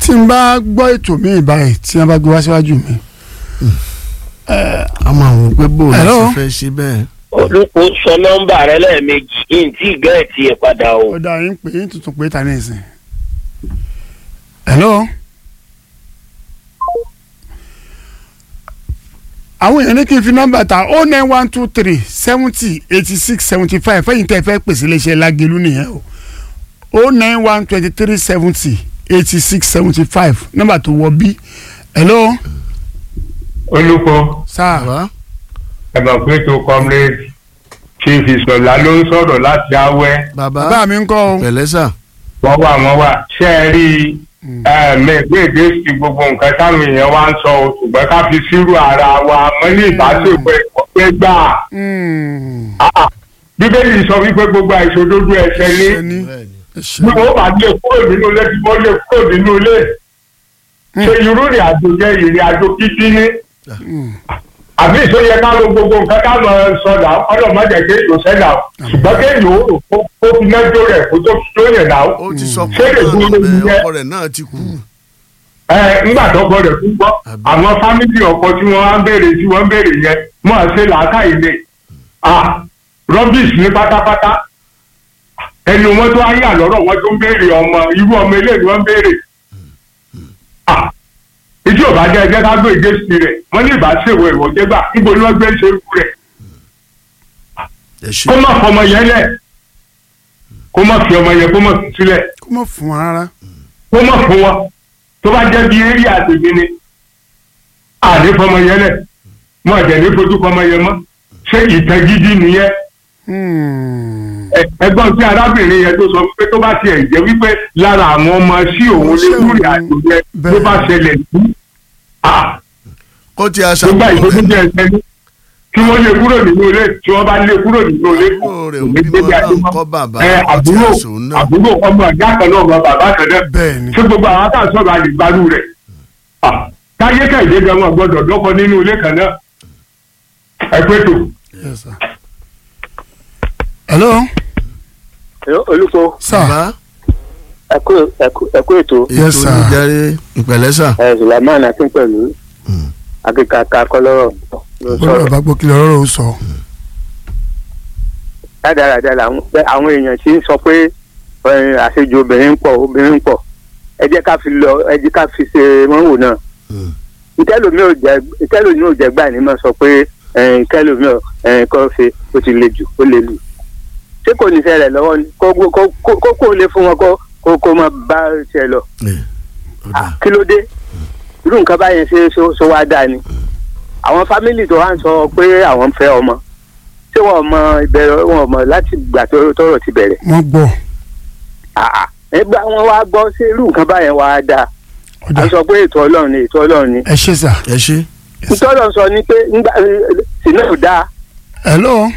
tí n bá gbọ́ ètò mi báyìí tí wọ́n bá gbé wá síwájú mi. a máa wò pé bó o lè Hello? ṣe fẹ́ ṣe bẹ́ẹ̀. olùkó sọ nọ́mbà rẹ lẹ́ẹ̀mejì kí n tí gẹẹtì ẹ padà o. ó dá yín pé yín tuntun pé ta ní ìsìn. hello. àwọn èèyàn ní kí n fi nọ́mbà ta oh nine one two three seventy eighty six seventy five fẹ́yìn tẹ́ fẹ́ pèsè iléeṣẹ́ lágẹ̀lú nìyẹn o oh nine one twenty three seventy eighty six seventy five nọ́mbà tó wọ bí. hello. olùkọ́ sáà bàbá ẹ̀mọ̀ pé tó comrade chief ìsọ̀lá ló ń sọ̀rọ̀ láti awẹ́ bàbá bàbá mi ń kọ́ o. pẹ̀lẹ́ sà. wọ́n wà wọ́n wà ṣé ẹ rí mẹ́gbẹ́gbẹ́ sí gbogbo nǹkan táwọn èèyàn wá ń sọ o ṣùgbọ́n ká fi sírù ara wa mọ́ ní ìbáṣepọ̀ ẹ̀kọ́ gbà. Mm. bíbélì sọ wípé gbogbo àìṣòdodo ẹ̀ṣẹ̀ ní ẹni bẹ́ẹ̀ni. ẹ ṣe. bí wọ́n bá lè kúrò nínú ilé tí wọ́n lè kúrò nínú ilé ṣe irú ìrìn àjò jẹ́ ìrìn àjò kíkí ní àbí ìsọyẹ ká ló gbogbo nǹkan ká lọ sọdà ọlọ́run má jẹ́ kéèyàn sẹ́dà ṣùgbọ́n kéèyàn ó rò kó kó fi mẹ́jọ rẹ̀ kó tó fi tó yẹn dà ó. ó ti sọ Ṣé lè pé dúró lórí yẹn? ọkọ rẹ̀ náà ti kú. ẹ ńgbà tó gbọ́ rẹ̀ fún gbọ́ Àbí. àwọn fámìlì ọkọ tí wọ́n á ń béèrè tí wọ́n ń béèrè yẹn mọ́ à ṣe làákà ilé ah rubbish ní pátápátá ẹnu wọn tó ayé àlọ́rọ̀ wọn tó ń béèrè ọmọ irú ọmọ eléyìí wọ́n ń béèrè ah ìdí ò bá jẹ́ ẹjẹ́ ká gbé ìgbésí rẹ̀ wọ́n ní ìbá ṣèwọ̀ ẹ̀wọ̀ jẹ́gbà níbo ni wọ́n gbé ṣe ikú rẹ̀ ẹ ṣe kó má fọmọ yẹn lẹ̀ kó má fi ọmọ yẹn kó má fi sílẹ̀ kó mọ̀ fún wa rárá. kó má fún wọn tó bá jẹ́ bí eré àtẹ̀gbẹ́ ni àdé fọmọ yẹn lẹ̀ mọ́ àjẹ́ ní fojú fọmọ yẹn mọ́ ṣé ìtàn gidi nìyẹn Hmm. Ẹ- ẹ̀gbọ́n tí arábìnrin yẹn tó sọ pé tó bá tiẹ̀ jẹ́ wípé lára àwọn ọmọ sí òun lé lórí àjò yẹn tó bá ṣẹlẹ̀ sí ah kó ti aṣa tó bá ìfojú jẹ́ ẹsẹ̀ ní kí wọ́n lé kúrò nínú ilé tí wọ́n bá lé kúrò nínú ilé Àbúrò rẹ̀ kò ò ní bímọ débi àjò náà mọ́. kọ́ bàbá Ẹ, ọtí àbúrò àṣòun náà. àbúrò ọmọ ìyá kan náà ọmọ bàbá kan náà bẹ́ẹ̀ ni. ṣé gbogbo àwọn àtàn sọ̀rọ̀ àdìgbàlù rẹ̀ Ah, táyé kẹ̀lé gan wọn gbọ́dọ̀ dọ́kọ nínú ilé kan náà ẹ pé tó. Yes, sir. hello. olùkọ́ sir. bàbá ẹkú ẹkú ẹkú ètò Yes, ètò sir. oníjàre ìpẹ̀lẹ́ sà. ẹ sùlámán akin pẹ̀lú Mm. akíkaka kọlọ́rọ̀ ló gbọ́dọ̀ sọ̀rọ̀ bá gbọ́ kí lọ́rọ̀ ó sọ. dáadáa làwọn bẹ- àwọn èèyàn sì ń sọ pé ẹ, àṣejù obìnrin ń pọ̀ obìnrin ń pọ̀ ẹ jẹ́ ká fi lọ ẹ jẹ́ ká fi ṣe mọ́wò náà Mm. ìtẹ́lómi ò jẹ́ ìtẹ́lómi ò jẹ́ gbà ní mọ̀ sọ pé ẹ, ìtẹ́lómi ò ẹ, kọ́ ṣe ó ti le jù ó le lù ṣé kò ní ṣẹlẹ̀ lọ́wọ́ ni kó kó kó kó kó lè fún wọn kó kó kó máa bá ṣe lọ ẹ ó dà. kí ló dé irú nǹkan báyẹn ṣe ṣó ṣó wá dáa ni àwọn fámìlì tó wá ń sọ pé àwọn ń fẹ́ ọmọ ṣé wọn mọ ìbẹ̀rẹ̀ wọn mọ láti gbà tó tọrọ ti bẹ̀rẹ̀ wọ́n gbọ́. àà ẹgbẹ́ wọn wá gbọ́ ṣé irú nǹkan báyẹn wá dáa a ọ̀dà sọ pé ètò ọlọ́run ni ètò ọlọ́run ni ẹ ṣe sà. ẹ ṣe. ètò ọlọ́run sọ ni pé ńgbà sínú ò dáa hello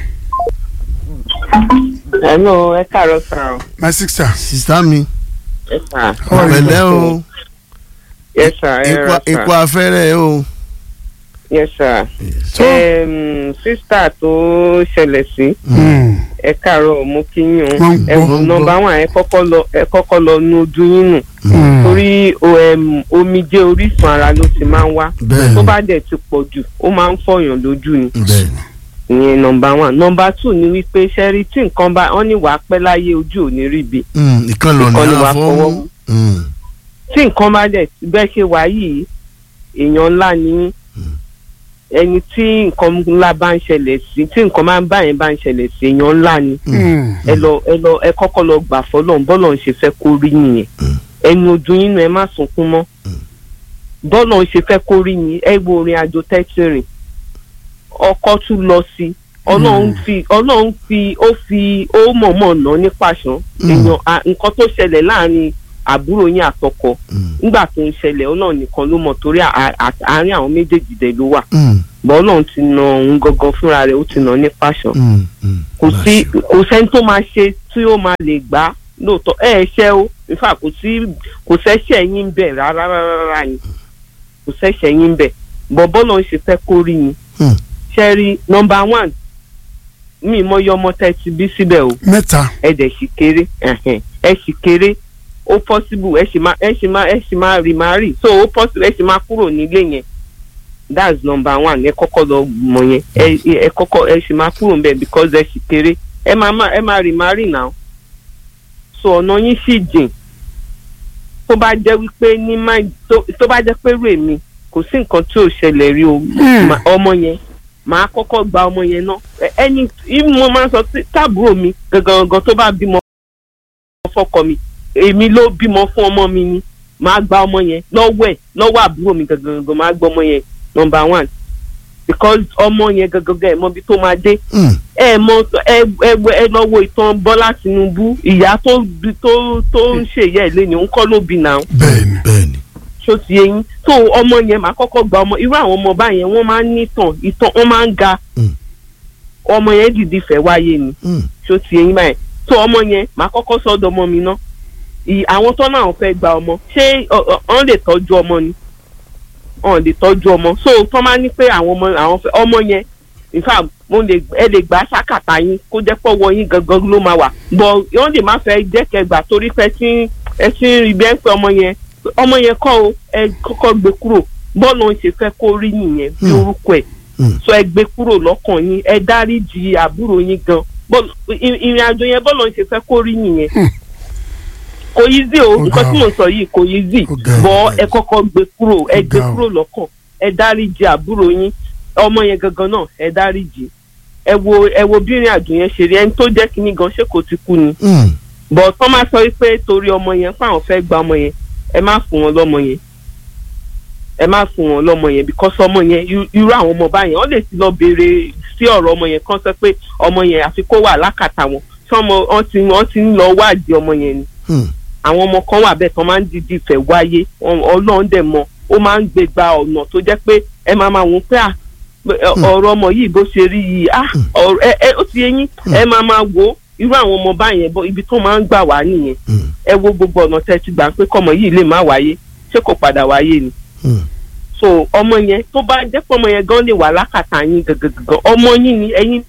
Hello, ẹ káàárọ̀ sà o. my sister. sista mi Ẹ sà. How are you? pẹ̀lẹ́ o Yes sà, ẹ ikú rà ikú sà. afẹ́rẹ́ o. Yes sà. tó. Em, Sísítà tó ṣẹlẹ̀ sí, Hmm. ẹ káàárọ̀ mo kí yín o. Wọ́n ń Ẹ gbọ́. wò nọmba wọn ẹ kọ́kọ́ lọ ẹ kọ́kọ́ lọ nu ojú yín nù. Hmm. Torí o, em, omijé orísun ara ló ti máa ń wá. bẹ́ẹ̀ Tó ni bá dẹ̀ ti pọ̀ jù, ó máa ń fọyàn lójú ni. bẹ́ẹ̀ ni. Ìyẹn nọmba one. Nọmba two ni wípé ṣẹ́rí tí nǹkan bá wọ́n ní wàá pẹ́ láyé ojú ò ní ríbi. Mm, ìkan lọ Ìkan ní ni wàá àfọwọ́. fọwọ́ mú. tí nǹkan bá dẹ̀ bẹ́ẹ̀ ṣe wá yìí èèyàn ńlá ni yín. ẹni tí nǹkan ńlá bá ń ṣẹlẹ̀ sí tí nǹkan máa ń bá yẹn bá ń ṣẹlẹ̀ sí èèyàn ńlá ni Hmm. ẹ lọ ẹ lọ ẹ kọ́kọ́ lọ gbà fọlọ́n bọ́lọ̀ ń ṣe fẹ́ kó rí nìyẹn ẹni ojú yín nu ẹ má sunkún mọ́ bọ́lọ̀ ń ṣe fẹ́ kó rí yín ẹ wo orin àjò tẹ́tí rìn ọkọ tún lọ sí ọlọ́run fi ọlọ́run fi ó fi ó mọ̀ọ́mọ̀ ná ní pàṣán èèyàn à- nǹkan tó ṣẹlẹ̀ láàrin àbúrò yín àtọkọ nígbà tó ń ṣẹlẹ̀ ọlọ́run nìkan ló mọ̀ torí à- à- àárín àwọn méjèèjì dẹ̀ ló wà bọ́ ọlọ́run ti na òun gangan fúnra rẹ̀ ó ti nà ní pàṣán kò sí kò sẹ́ni tó máa ṣe tí ó máa lè gbà lóòótọ́ ẹ ẹ ṣẹ́ o nífà kò sí kò sẹ́ṣẹ̀ yín bẹ̀ rárá rárá rárá ni kò sẹ́ṣẹ̀ yín bẹ̀ bọ́ bọ́lọ̀ ń ṣe fẹ́ kó rí yín Hmm. ṣe rí nọmba one mi mọ iye ọmọ tẹ́ ti bí síbẹ̀ o mẹ́ta. ẹ dẹ̀ sì kéré ẹ̀hẹ̀n, ẹ sì kéré ó possible ẹ sì máa ẹ sì máa ẹ sì máa remarry so ó possible ẹ sì máa kúrò nílé yẹn that's number one ẹ kọ́kọ́ lọ mọ̀ yẹn ẹ ẹ kọ́kọ́ ẹ sì máa kúrò níbẹ̀ because ẹ sì kéré ẹ máa máa ẹ máa remarry now so ọ̀nà yín sì jìn tó bá jẹ́ wípé ní máa tó tó bá jẹ́ pé rè mí kò sí nǹkan tí ò ṣẹlẹ̀ rí o Ma- ọmọ yẹn màá kọ́kọ́ gba ọmọ yẹn náà Ẹ- ẹni if mo máa ń sọ tí táàbùrò mi gangan gangan tó bá bímọ fọ́kọ mi èmi ló bímọ fún ọmọ mi ni màá gba ọmọ yẹn lọ́wọ́ ẹ̀ lọ́wọ́ àbúrò mi gangan gangan màá gba ọmọ yẹn number one because ọmọ yẹn gangan gangan ẹ̀ mọ ibi tó máa dé Mm. ẹ mọ ẹ ẹ ẹ lọ wo ìtàn Bọ́lá Tinubu ìyá tó bí- tó tó ń ṣèyẹ ẹ̀ lẹ́yìn òun kọ́ ló bí náà bẹ́ẹ̀ni bẹ́ẹ̀ni ṣó ti eyín tó ọmọ yẹn máa kọ́kọ́ gba ọmọ irú àwọn ọmọ báyẹn wọ́n máa ń nítàn ìtàn wọ́n máa ń ga Mm. ọmọ yẹn dìdí fẹ́ wáyé ni Mm. ṣó ti eyín báyẹn tó ọmọ yẹn máa kọ́kọ́ sọ́dọ̀ ọmọ mi ná Ì- àwọn tó náà fẹ́ gba ọmọ ṣé ọ- ọ- wọ́n lè tọ́jú ọmọ ni wọ́n lè tọ́jú ọmọ so tó máa ní pé àwọn ọmọ àwọn fẹ́ ọmọ yẹn in fact mo lè ẹ lè gbà sákàtà yín kó jẹ́ pọ̀wọ́ yín gangan ló máa wà bọ̀ wọ́n lè má fẹ́ jẹ́ kẹgbà torí pé tí ẹ ti ń rí bẹ́ẹ̀ pé ọmọ yẹn ọmọ yẹn kọ́ o ẹ kọ́kọ́ gbé kúrò bọ́ọ̀lù ń ṣe fẹ́ kó rí nìyẹn bí Hmm. orúkọ ẹ̀ Hmm. so ẹ gbé kúrò lọ́kàn yín ẹ dáríjì àbúrò yín gan bọ́ọ̀lù ì- ìrìn àjò yẹn bọ́ọ̀lù ń ṣe fẹ́ kó rí nìyẹn kò easy o Ó nǹkan ga tí o. mo sọ yìí kò easy Ó ga o. bọ́ ẹ kọ́kọ́ gbé kúrò ẹ Ó gbé ga o. kúrò lọ́kàn ẹ dáríjì àbúrò yín ọmọ yẹn gangan náà ẹ dáríjì ẹ wo ẹ wo bí ìrìn àjò yẹn ṣe rí ẹni tó jẹ́ kínní gan ṣé kò ti kú ni Mm. bọ̀ tọ́ máa sọ wípé torí ọmọ yẹn fún àwọn fẹ́ gba ọmọ yẹn ẹ má fún wọn lọ́mọ yẹn ẹ má fún wọn lọ́mọ yẹn because ọmọ yẹn irú- irú àwọn ọmọ báyẹn wọ́n lè ti lọ béèrè sí ọ̀rọ̀ ọmọ yẹn kán sọ pé ọmọ yẹn àfi kó wà lákàtà wọn tí ọmọ wọn ti wọn ti ń lọ wádìí ọmọ yẹn ni Mm. àwọn ọmọ kan wà bẹ́ẹ̀ tán máa ń dìdí ìfẹ́ wáyé Ọ- ọlọ́run dẹ̀ mọ̀ ó máa ń gbé gba ọ̀nà tó jẹ́ pé ẹ máa máa wò ó pé à pé, ẹ, ọ̀rọ̀ ọmọ yìí bó ṣe rí yìí à ọ̀rọ̀ ẹ ẹ ó ti yé yín ẹ máa máa wò ó irú àwọn ọmọ báyẹn bọ́ ibi tó máa ń gbà wá nìyẹn Mm. ẹ wo gbogbo ọ̀nà tẹ́ ti gbà pé kọ́mọ yìí lè má wáyé ṣé kò padà wáyé ni Mm. so ọmọ yẹn tó bá jẹ́ pé ọmọ yẹn gan lè wà lákàtà yín gangan ọmọ yín ni ẹ̀yin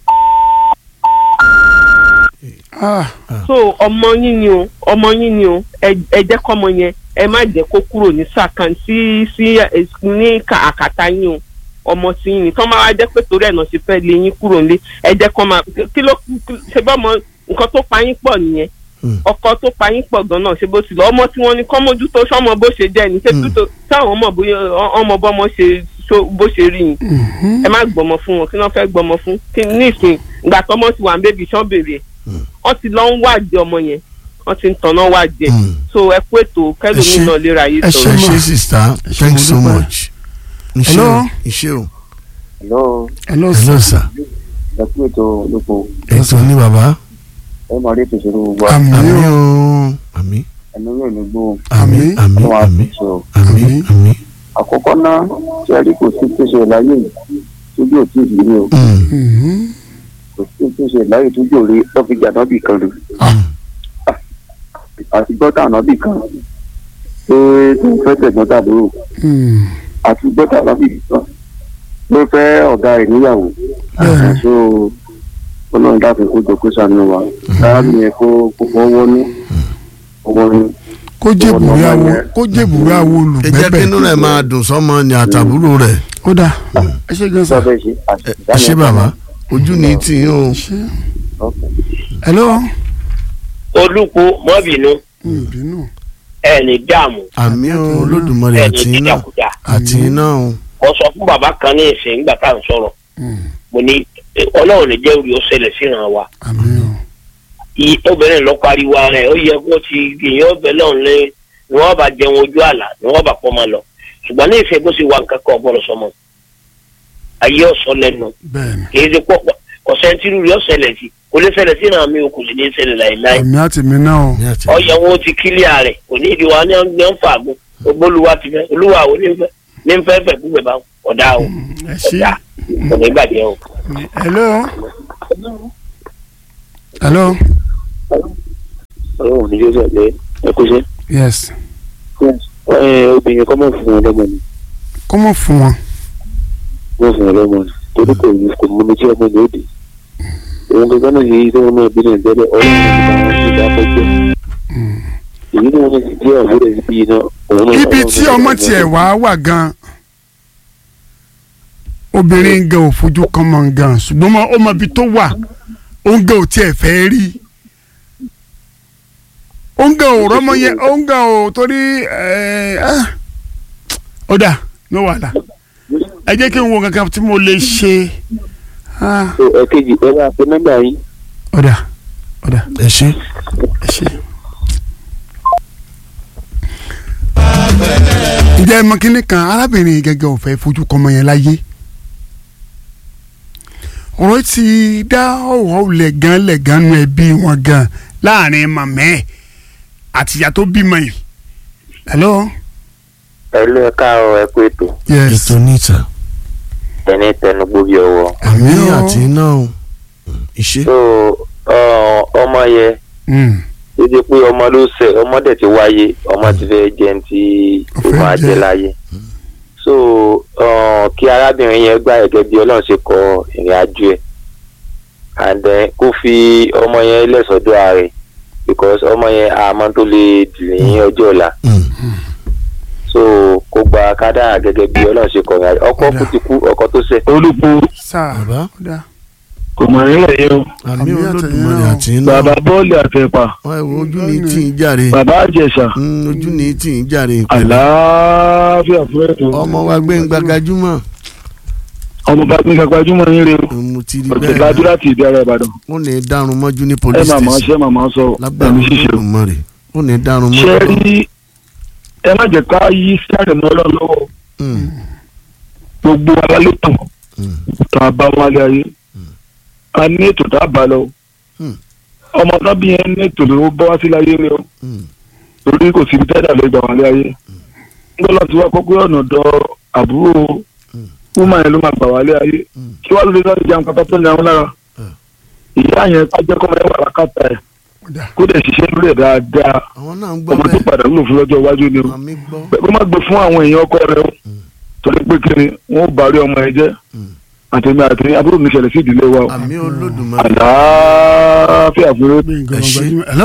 ah so ọmọ yín ni o ọmọ yín ni o ẹ ẹ jẹ́ kọ́mọ yẹn ẹ má jẹ́ kó kúrò ní sàkàn sí sí ẹ, ní ka- àkàtà yín o ọmọ tí yín ni tọ́ máa wá jẹ́ pé torí ẹ̀ náà ṣe fẹ́ lé yín kúrò nílé ẹ jẹ́ kọ́ máa kí ló kí- ṣe bọ́ ọmọ nǹkan tó pa yín pọ̀ nìyẹn Mm. ọkọ tó pa yín pọ̀ gan náà ṣe bó ti lọ ọmọ tí wọ́n ní kọ́ mójútó sọ́mọ bó ṣe jẹ́ ni ṣé Mm. tútó táwọn ọmọ bóyá ọmọ bọ́mọ ṣe ṣó- bó ṣe rí yín ẹ má gbọmọ fún wọn kí wọn fẹ́ gbọmọ fún kí nísìnyí ìgbà tọmọ ti wà ń bébí sàn bèrè ẹ wọn ti lọ ń wádìí ọmọ yẹn wọn ti ń tanná wádìí ẹ Mm. so ẹ kú ètò kẹlòmí Ẹ ṣé. náà léra yìí Ẹ ẹ ṣé sọ̀rọ̀. mà. ṣe sista Ẹ ṣé, thanks so mo dúpẹ́. much. iṣẹ́ Hello? o iṣẹ́ o hello hello hello sir sir ẹ kú ètò olóko ètò ní bàbá ẹ máa rí ètò ìṣòro gbogbo àmì àmì o o àmì ẹnu yóò ní gbó àmì Àmín. àmì ọlọ́wọ́ àmì àtúnṣe o. àmì Àmín. àmì. àkọ́kọ́ náà tí a rí kò sí tó ṣe láyé yìí tójú ò tí ì rí o Mm. Mhm. kò sí tó ṣe láyé tójú ò rí lọ́fíjà nọ́bì kan rè àti gbọ́tà nọ́bì kan pé tó ń fẹ́ tẹ̀gbọ́n tàbúrò Mm. àti gbọ́tà nọ́bì kan ló fẹ́ ọ̀gá rẹ̀ níyàwó Bẹ́ẹ̀ni. so ọlọ́run dákun kó jọ kó sànú wa láàbì yẹn kó kó fọwọ́ ní ọwọ́ ní. kó jèbùrẹ́ awo yẹn. kó jèbùrẹ́ awo ẹ jẹ́ kí olùgbẹ́bẹ̀ inú rẹ̀ máa dùn sọ́mọ ní àtàbúrò rẹ̀ ó dà ẹ ṣe gan sa sọ́bẹ̀ ṣe ẹ ẹ ṣé bàbá ojú ni tí yín o ṣe hello olùkú mọ́bìnú Mm, bínú ẹ̀ ní dààmú àmì o olódùmarè ẹ̀ ní àti iná dídàkudà àti iná o mo sọ fún bàbá kan ní ìsìn nígbà tá à ń sọ̀rọ̀ Mm, mo ní eh, ọlọ́run lè jẹ́ orí ó ṣẹlẹ̀ síran wa àmì o I- obìnrin lọ pariwo ara ẹ̀ ó yẹ kó ti gbìyànjú ọbẹ̀ lọ́run lé ni wọ́n bá jẹun ojú àlà ni wọ́n bá pọ́ máa lọ ṣùgbọ́n ní ìfẹ́ bó ṣe wà nǹkan kan ọ̀bọ̀rọ̀ sọmọ ayé ọ̀sọ́ lẹ́nu bẹ́ẹ̀ni kì í ṣe pọ̀ ọ̀sẹ̀ntìrú rí ọ̀sẹ̀lẹ̀ sí kò lè ṣẹlẹ̀ sí ìràn mi o kò lè ní ṣẹlẹ̀ láìláì àmì àti mi náà o ní àti ọyẹ wọn ti kílíà rẹ̀ kò ní ìdí wa ní ní ń fàgùn gbogbo olúwa ti fẹ́ olúwa ò ní fẹ́ ní ń fẹ́ fẹ́ kú bẹ̀ bá ọ̀dà o ẹ ṣe ọ̀dà kò ní gbàdé o. hello hello ọlọ́run ní yóò sọ̀lẹ̀ ẹ kó ṣe. yes obìnrin kọ́ mọ̀ fún wọn lọ́mọ ni kó mọ̀ fún wọn mọ̀ fún wọn lọ́mọ ni torí kò ní kò mú mi tí ọmọ yóò dé. òun gbogbo náà yìí tí wọn náà bí náà tẹ́lẹ̀ ọlọ́run ní bá wọn ti dá fẹ́jọ́. èyí ni wọ́n ti díẹ̀ òwúrọ̀ ibi iná òun náà ibi tí ọmọ tiẹ̀ wá wà gan obìnrin gan ò fojú kan mọ̀ gan ṣùgbọ́n ọmọ- ọmọ ibi tó wà òun gan ò tiẹ̀ fẹ́ rí òun gan ò rọ́mọ yẹn òun gan ò torí ẹ̀, ah, ó dà ní wàhálà ẹ jẹ́ kí n wo kankan tí mo lè ṣe ah, so ẹ̀kejì ẹ bá pe nọ́mbà yín ó dà ó dà ẹ ṣe ẹ ṣe. ǹjẹ́ ẹ mọ kínní kan arábìnrin yìí gẹ́gẹ́ ò fẹ́ fojú kọ́mọ yẹn láyé ọ̀rọ̀ ti dá ọ̀wọ́ lẹ̀gán lẹ̀gán nu ẹbí wọn gan láàrin màmẹ́ àtìyá tó bímọ yìí. hello. ẹ ló ẹ káàárọ̀ ẹ pé tó yes ètò níta ẹni tẹnu gbóbi ọwọ́ àmì Àmì o. àti iná o ìṣe so ọ, ọmọ yẹn Mm, ó jẹ́ pé ọmọ ló ṣẹ̀ ọmọ dẹ̀ ti wáyé ọmọ ti fẹ́ jẹun tí Ó ó fẹ́ máa jẹ. jẹ láyé so ọ, kí arábìnrin yẹn gbà gẹ́gẹ́ bí Ọlọ́run ṣe kọ ìrìn àjò ẹ̀ and then kó fi ọmọ yẹn lẹ́sọ̀dọ̀ ààrẹ because ọmọ yẹn àmọ́ tó lè dì ní ọjọ́ ọ̀la Mm. so kó gba kádàrá gẹ́gẹ́ bí Ọlọ́run ṣe kọ ìrìn àjò ọkọ kú ti kú ọkọ tó ṣẹ̀ olùkú sáà Bàbá. ó dà. kò mọ̀ nílẹ̀ yẹn o àmì Àmì olódùmarè àtẹ̀yìn àti iná bàbá bọ́ọ̀lù àtẹ̀pà wọn ẹ wo ojú ní tí ń jàre bàbá àjẹsà Mm, ojú ní tí ń jàre ìpẹ̀lẹ́ àlàáfíà fún ètò ọmọ wa gbé ń gbagajúmọ̀ ọmọ bá gbé gbajúmọ̀ yín rè o mo ti rí òtún bẹ́ẹ̀ ládùúrà ti ìdí ara ìbàdàn ó ní dárun mọ́jú ní ẹ police máa máa station ṣe máa máa sọ lágbára ẹ̀mí ṣíṣe o olódùmarè ó ní dárun ṣe mọ́jú. rí ẹ má jẹ́ ká yí sáré mọ́ ọlọ́run lọ́wọ́ Mm, gbogbo wa ló tàn mm, tá a bá wálé ayé a ní ètò tá a bá lọ Hmm. ọmọ náà bí yẹn ní ètò ló bọ́ wá sí láyé rẹ o mm. torí kò síbi tẹ́lẹ̀ lè gbà wálé ayé ńgbọ́dọ̀ tí wàá kọ́kọ́ ọ̀nà dọ àbúrò Hmm. wúmà yẹn ló máa gbà wálé ayé Hmm. kí wàá lóde sọ́ọ́ jẹun kátà tó ní àwọn lára Hmm. ìyá yẹn ká jẹ́ kọ́mọ yẹn wà lákàtà ẹ̀ ó dà. kó dẹ̀ ṣiṣẹ́ lórí ẹ̀ dáadáa àwọn náà ń gbọ́ ọmọ tó bẹ́ẹ̀ padà wúlò fún lọ́jọ́ iwájú ni o àmì gbọ́ pé kó má gbé fún àwọn èèyàn ọkọ rẹ o torí pé kí ni wọn ò bá rí ọmọ yẹn jẹ́ Mm. àtẹ̀mí àtẹ̀mí àbúrò mi ṣẹlẹ̀ sí ìdílé wa o àmì olódùmarè àlàáfíà fún yóò. bí nǹkan Ẹ ṣé. gbajúmọ̀. hello.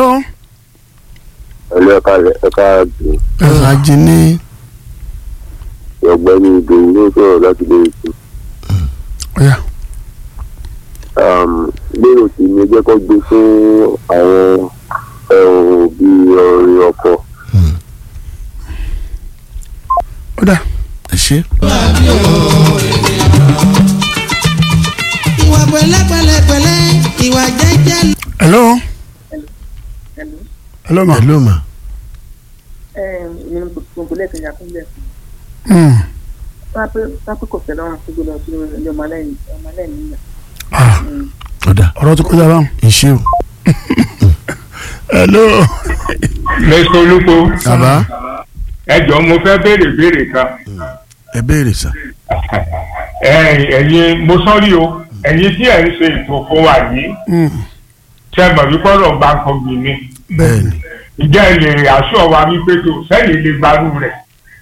ẹ ló ẹ káàárọ̀ ẹ káàárọ̀ ẹ̀rọ ajé ní ọ̀gbẹ́ni ìdòwú ló sọ̀rọ̀ láti lè ṣe ó yá. lérò tí mi jẹ́ kó gbé fún àwọn òbí ọ̀rẹ́ ọkọ. ó dà. ẹ ṣe ìwà pẹ̀lẹ́pẹ̀lẹ́pẹ̀lẹ́ ìwà jẹ́jẹ́. hello. hello ma. hello ma èmi ní gbogbo lẹ́ẹ̀kan yà kúnlẹ̀ Mm. pápẹ́ kò fẹ́ lọ́rùn tó gbọ́dọ̀ sí ilé ọmọ aláìní ọmọ aláìní yà. Ah, ọ̀dà ọ̀rọ̀ tó kọjá báwọn. ìṣe o hello. mẹ́sàn olúkọ bàbá ẹ jọ̀ọ́ mo fẹ́ béèrè béèrè kan ẹ béèrè sà ẹ̀yin ẹ̀yin mo sọ́rí o ẹ̀yin tí ẹ̀ ń ṣe ètò fún wa yìí Mm. ṣe mọ̀ wípé ọ̀rọ̀ bá ń kọ́ gbìn mi bẹ́ẹ̀ ni ìjẹ́ ẹ lè aṣọ wa wípé tó sẹ́yìn lè gbarú rẹ̀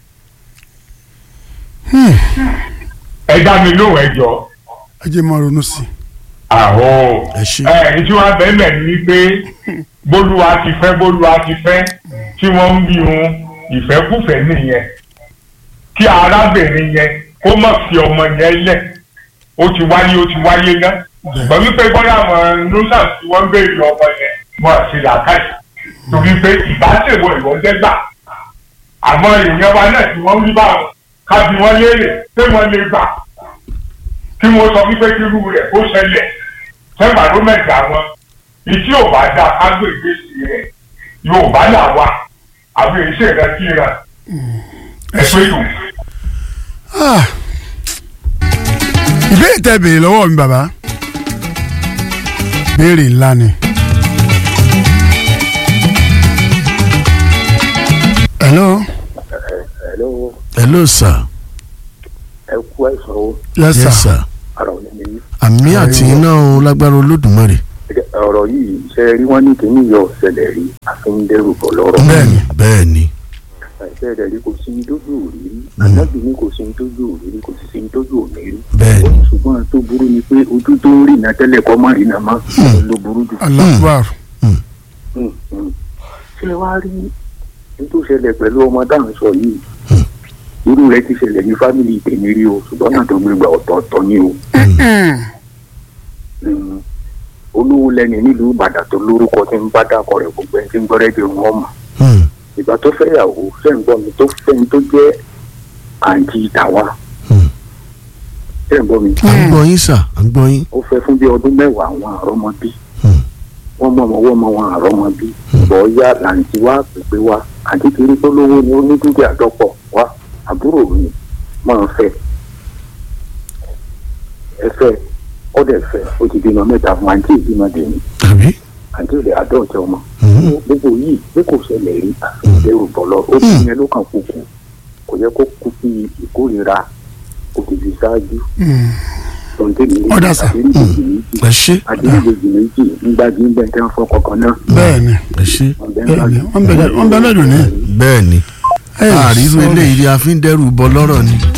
ẹ dá mi lóhùn ẹ jọ̀ọ́ ẹ jẹ́ máa ronú sí i. àhó ẹ ṣe ẹ tí wàá bẹ́ẹ̀ ní wípé bólúwa ti fẹ́ bólúwa ti fẹ́ tí wọ́n ń bí wọn ìfẹ́kùfẹ́ nìyẹn kí arábìnrin yẹn kó má fi ọmọ yẹn lẹ̀ ó ti wáyé ó ti wáyé ná ṣùgbọ́n wípé bóyá àwọn nọ́sàs tí wọ́n ń béèrè ọmọ yẹn wọ́n àti làákàyè torí pé ìbáṣẹ̀wọ̀ ìwọ́n jẹ́gbà àmọ́ èèyàn wa náà tí wọ́n rí báwọn ká bí wọ́n léèrè pé wọ́n lè gbà kí wọ́n sọ wípé kí irú rẹ̀ kó ṣẹlẹ̀ sẹ́gbà ló mẹ́ta wọn ìtí ò bá dá kágbé ìgbésí rẹ̀ yóò bá là wá àwọn èyí ṣèlè kí ra ẹ pé tù. Ah. ìbéèrè tẹ béèrè lọ́wọ́ mi bàbá béèrè ńlá ni. hello. hello hello sà ẹ kú àìsàn o yes sir. yes sir ara ò ní ní ní. àmì àti iná o lágbára olódùmarè ọ̀rọ̀ yìí ṣe rí wọ́n ní kíní yọ ọ̀sẹ̀lẹ̀ rí àfihàn bọ̀ lọ́rọ̀. bẹ́ẹ̀ni bẹ́ẹ̀ ni ẹ̀sẹ̀ rẹ̀ rí kò sí ní tójú òrírí ànábì ní kò sí ní tójú òrírí kò sí ní tójú òmírí. bẹ́ẹ̀ ni ṣùgbọ́n tó burú ni pé ojú tó ń rìnà tẹ́lẹ̀ kọ́ má rìnà mọ́ ló burú jù. alakubar. Mm, mm. ṣé ẹ wá rí nítorí ṣẹlẹ̀ pẹ̀lú ọmọ dáhùn sọ yìí irú rẹ̀ ti ṣẹlẹ̀ ní fámìlì tèmi rí o ṣùgbọ́n náà tó gbégbá ọ̀tọ̀ọ̀tọ̀ ni o Mm. olówó lẹ́ni nílùú ìbàdàn tó lórúkọ tí ń bá dákọ̀ rẹ̀ gbogbo ẹni tí ń gbọ́ rẹ́díò wọn mọ̀ Hmm. ìgbà tó fẹ́yàwó sẹ́ǹgbọ́n mi tó fẹ́ni tó jẹ́ àǹtí tàwa Hmm. sẹ́ǹgbọ́n mi à ń gbọ́ yín sà à ń gbọ́ yín. ó fẹ́ fún bí ọdún mẹ́wàá àwọn àrọ́mọbí Hmm. wọ́n mọ̀ wọ́n wọ́n mọ̀ wọn àrọ́mọbí bọ́ọ̀yá làǹtí wá pèpè wá àǹtí kiri tó lówó ni ó ní dúkìá dọ́pọ̀ wá àbúrò mi máa fẹ́ ẹ fẹ́ ó dẹ̀ fẹ́ ó ti bímọ mẹ́ta fún àǹtí ìbímọ dèmi tàbí. àǹtí ìdè àdọ́ọ̀tẹ́ ọmọ Hmm. gbogbo yìí pé kò ṣẹlẹ̀ rí àfihàn bọ̀lọ̀ ó ti yẹn ló kàn kúkú kò yẹ kó kú sí ìkórira kò ti fi ṣáájú tọ̀ǹtẹ̀lì Ọ̀dà sà. àdéhùnjì méjì ẹ ṣe àdéhùnjì méjì nígbàdí ń bẹ̀ tẹ́ ń fọ́ kankan náà. bẹ́ẹ̀ ni ẹ ṣe bẹ́ẹ̀ ni wọ́n bẹ̀rẹ̀ wọ́n bẹ̀rẹ̀ lónìí. bẹ́ẹ̀ ni Ẹ àrírú sọ̀rọ̀. eléyìí ni a fi ń dẹ́rù bọ lọ́rọ̀ ni.